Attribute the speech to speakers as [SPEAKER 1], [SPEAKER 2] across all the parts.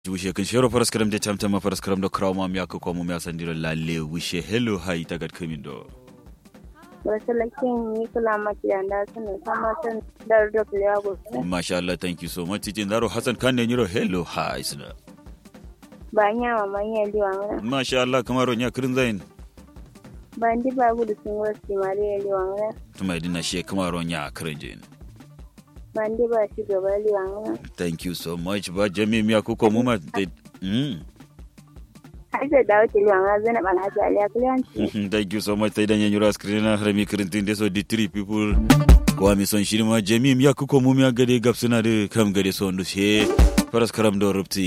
[SPEAKER 1] wishe kan shero faras karam de tamtama faras karam do krawma mi yakko ko mo mi asandiro lalle wishe hello hay tagat kamin do
[SPEAKER 2] Wasalakin yi kula maki da na sanin sama san dar da kuliya gobe.
[SPEAKER 1] masha Allah thank you so much titin daro hasan kan ne nyiro hello hay sina
[SPEAKER 2] Ba nya ma manya liwa mana.
[SPEAKER 1] masha Allah kamaro nya kirin zain
[SPEAKER 2] Ba ndi ba gudu sun wasu mare ya liwa mana.
[SPEAKER 1] tuma idina she kamaro nya kirin jin
[SPEAKER 2] Ba ndi ba shi gaba liwa mana.
[SPEAKER 1] thank you so much ba jami mi yakko ko mo ma de mm
[SPEAKER 2] Har da dawo ta liwa mana zana bana ta aliya kuliyanci.
[SPEAKER 1] thank you so much sai dan nyiro screen na harami kirin tin de so di three people ko mi son shiri ma jami mi yakko ko mo mi gade gapsuna de kam gade so ndu she faras karam do rupti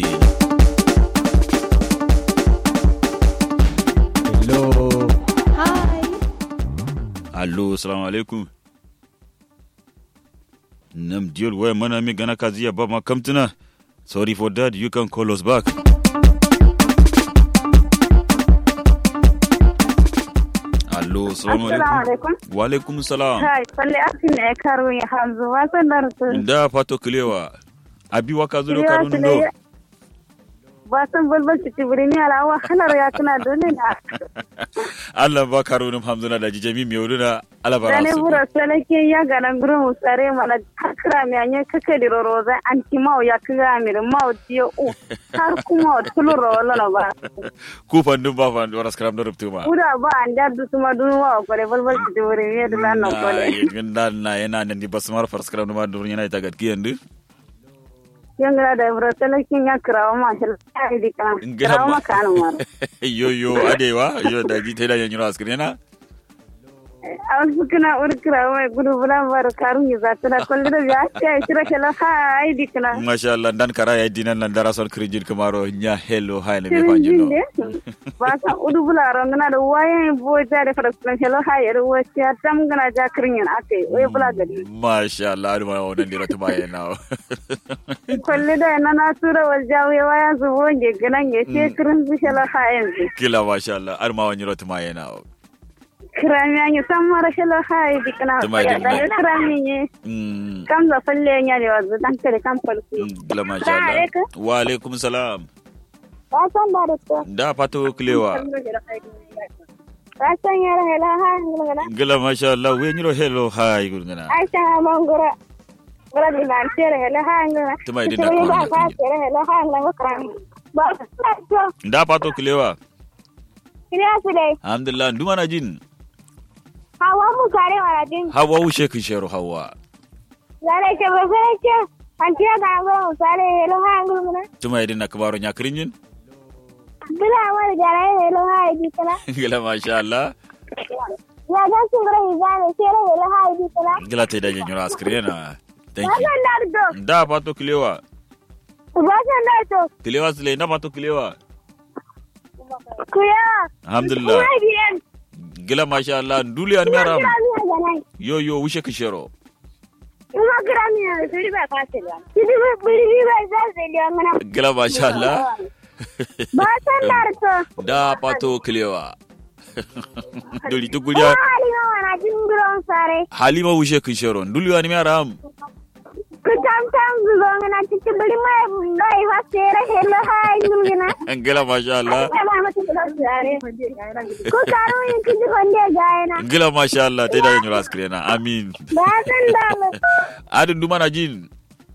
[SPEAKER 3] Hello.
[SPEAKER 1] Allo, salamu alaikum. Nam diyol waya mana mi gana kaziya ba ma kamtuna. Sorry for that, you can call us back. Allo, salamu
[SPEAKER 2] Assalamu
[SPEAKER 1] alaikum.
[SPEAKER 2] alaikum.
[SPEAKER 1] Wa alaikum salam.
[SPEAKER 2] Kai, falle asin ne karo ya hamzu wasan da rutu.
[SPEAKER 1] Da fato kilewa. Abi waka zuro
[SPEAKER 2] Kilewa
[SPEAKER 1] karun
[SPEAKER 2] kilewa.
[SPEAKER 1] do.
[SPEAKER 2] Ba san bulbul ci tibiri ni ala wa halar ya tana dole na.
[SPEAKER 1] Allah ba karunum hamduna da jijami mi wuruna alabara
[SPEAKER 2] Dane
[SPEAKER 1] su.
[SPEAKER 2] bura salake ya ganan gurin musare mana kakra mi anye kake di roroza anti mau ya kiga mi mau tiyo u. Har kuma tulu rolo na ba.
[SPEAKER 1] Ku fandun ba fandu waras karam do ruptu ma.
[SPEAKER 2] Uda ba an da du tuma du wa kore bulbul ci tibiri mi da nan
[SPEAKER 1] Na
[SPEAKER 2] kore.
[SPEAKER 1] yin na yana nan di basmar faras karam do ma dur yana ita gat kiyandu.
[SPEAKER 2] Yangara da bura salake ya kirawa ma shi ai di kana. Kirawa ma kanu mar.
[SPEAKER 1] yo yo adewa yo da ji teda yanyu askrena
[SPEAKER 2] Awal sukuna ur kirawa mai gudu bulan bar karun yi zata da kullu da ya ce ai shira kala ha ai di kana.
[SPEAKER 1] masha Allah dan kara ya dinan nan dara son krijin kamaro nya hello hi ne me
[SPEAKER 2] Kirin
[SPEAKER 1] fanjino
[SPEAKER 2] jinde. Ba sa udu bula rangana da wayan bo ta da fara sunan shelo ha yar wace ya tam gana ja kirin yan ake wai bula gadi.
[SPEAKER 1] masha Allah adu ma wannan dira ta baye na
[SPEAKER 2] Kullu da na na tura wal jawe waya zubo nge ganan ya ce kirin su shelo ha yanzu.
[SPEAKER 1] kila masha Allah adu ma wannan ta baye na
[SPEAKER 2] Kirami an yi san mara shelo ha yi dikana.
[SPEAKER 1] Tuma
[SPEAKER 2] Ya
[SPEAKER 1] da-
[SPEAKER 2] da ya kirami ne.
[SPEAKER 1] mm
[SPEAKER 2] Kam za falle ya ne wazu dan kare kan falsu.
[SPEAKER 1] kila masha
[SPEAKER 2] Assalamu
[SPEAKER 1] Allah
[SPEAKER 2] alaikum.
[SPEAKER 1] wa alaikum salam
[SPEAKER 2] Ba san ba da ta.
[SPEAKER 1] da fato kilewa
[SPEAKER 2] Ba san yara hela ha ngana.
[SPEAKER 1] kila masha Allah we nyiro hello hi gurgana
[SPEAKER 2] Aisha mangura. Gura di man tere hela ha ngana.
[SPEAKER 1] Tuma idin da
[SPEAKER 2] Tere
[SPEAKER 1] kawai
[SPEAKER 2] ba
[SPEAKER 1] da
[SPEAKER 2] ba
[SPEAKER 1] kunje.
[SPEAKER 2] tere hela ha ngana kirami. Ba sa to.
[SPEAKER 1] da fato kilewa
[SPEAKER 2] Kiriya su dai.
[SPEAKER 1] alhamdulillah nduma na jin
[SPEAKER 2] Hawa mu kare mana din.
[SPEAKER 1] hawa wushe kin shero hawa
[SPEAKER 2] Zare ke ba sai ke. An ce ga go mu sare hela ha ngana.
[SPEAKER 1] tuma idin na kamaro nya krijin
[SPEAKER 2] Bila war jare hela ha di kana.
[SPEAKER 1] kila masha Allah
[SPEAKER 2] Ya ga su gura hizane tere hela ha di kana.
[SPEAKER 1] gila ta da yanyu askrena thank
[SPEAKER 2] Ba
[SPEAKER 1] you
[SPEAKER 2] san da to.
[SPEAKER 1] da fato kilewa
[SPEAKER 2] Ba san da to.
[SPEAKER 1] kilewa sile na fato kilewa
[SPEAKER 2] Kuya.
[SPEAKER 1] alhamdulillah
[SPEAKER 2] Kuma biyan.
[SPEAKER 1] gila masha Allah nduli an meram
[SPEAKER 2] Kirami ya ganai.
[SPEAKER 1] yo yo wushe kishero
[SPEAKER 2] Uma kirami ya suri ba fasila. Sidi ba biri ba za su liya ngana.
[SPEAKER 1] gila masha Allah
[SPEAKER 2] Ba san da to.
[SPEAKER 1] da fato kilewa duli
[SPEAKER 2] Kuma
[SPEAKER 1] tukulia
[SPEAKER 2] halima wana jin guron sare.
[SPEAKER 1] halima wushe kishero nduli an meram
[SPEAKER 2] Ku tam tam zuwa ngana cikin biri ma ngai fa sere helo hai ngulgina.
[SPEAKER 1] gila masha Allah
[SPEAKER 2] Ba ma cikin sare. Ku karo yin kiji konde gaena.
[SPEAKER 1] gila masha Allah ta da yanyu askrena amin
[SPEAKER 2] Ba san da mu.
[SPEAKER 1] adin duma na jin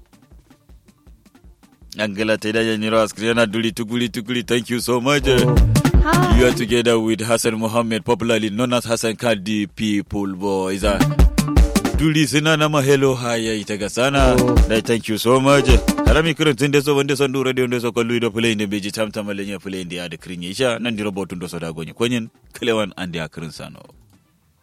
[SPEAKER 1] Angela Teda Yaniro Askrena Duli Tukuli Tukuli, thank you so much. You are together with Hassan Mohammed, popularly known as Hassan Kadi People Boys. Uh, Duli sina nama hello haya itaga sana. Dai, thank you so much. Harami kirin tun da so wanda son du radio da so kallu da play ne beji tam tam lenya play ndi ada kirin isha nan di robotun do so da gonye konyen klewan andi akirin sano.